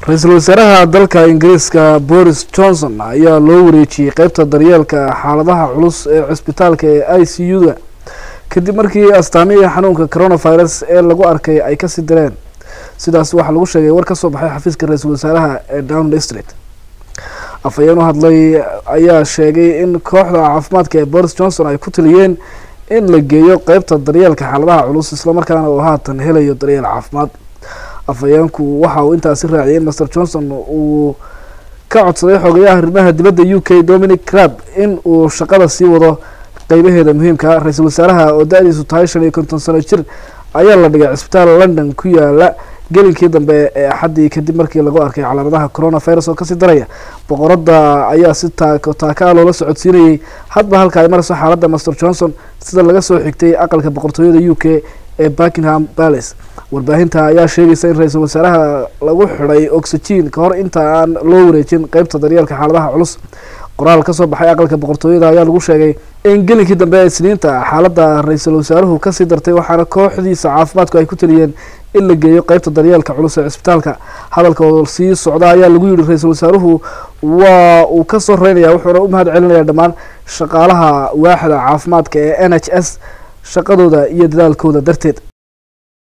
ra-iisul wasaaraha dalka ingiriiska boris johnson ayaa loo wareejiyey qeybta daryeelka xaaladaha culus ee cisbitaalka ee i c u-da kadib markii astaamihii xanuunka coronavirus ee lagu arkay ay kasii direen sidaas waxaa lagu sheegay war kasoo baxay xafiiska ra-iisul wasaaraha ee down street afhayeen u hadlay ayaa sheegay in kooxda caafimaadka ee boris johnson ay ku taliyeen in la geeyo qeybta daryeelka xaaladaha culus islamarkaana uu haatan helayo daryeel caafimaad afhayeenku waxa uu intaasi raaciyay in master johnson uu ka codsaday xogayaha arrimaha dibadda u k dominic crab in uu shaqada sii wado qeybaheeda muhiimka ra-iisul wasaaraha oo da-diisu tahay shan iyo konton sano jir ayaa la dhigay cisbitaal london ku yaala gelinkii dambe ee axaddii kadib markii lagu arkay calaamadaha coronavirus oo kasii daraya boqorada ayaa si taako taaka loola socodsiinayay hadba halka ay marayso xaaladda master johnson sida laga soo xigtay aqalka boqortooyada u k ee buckingham palace warbaahinta ayaa sheegaysa in ra-iisul wasaaraha lagu xidhay oxygen ka hor inta aan loo wareejin qeybta daryeelka xaaladaha culus qoraal kasoo baxay aqalka boqortooyada ayaa lagu sheegay in gelinkii dambe ee isniinta xaaladda ra-iisul wasaaruhu kasii dartay waxaana kooxdiisa caafimaadku ay ku taliyeen in la geeyo qeybta daryeelka culus ee cisbitaalka hadalka oo sii socda ayaa lagu yihi ra-iisul wasaaruhu waa uu kasoo reynaya wuxuuna u mahad celinaya dhammaan shaqaalaha waaxda caafimaadka ee n h s shaqadooda iyo dadaalkooda darteed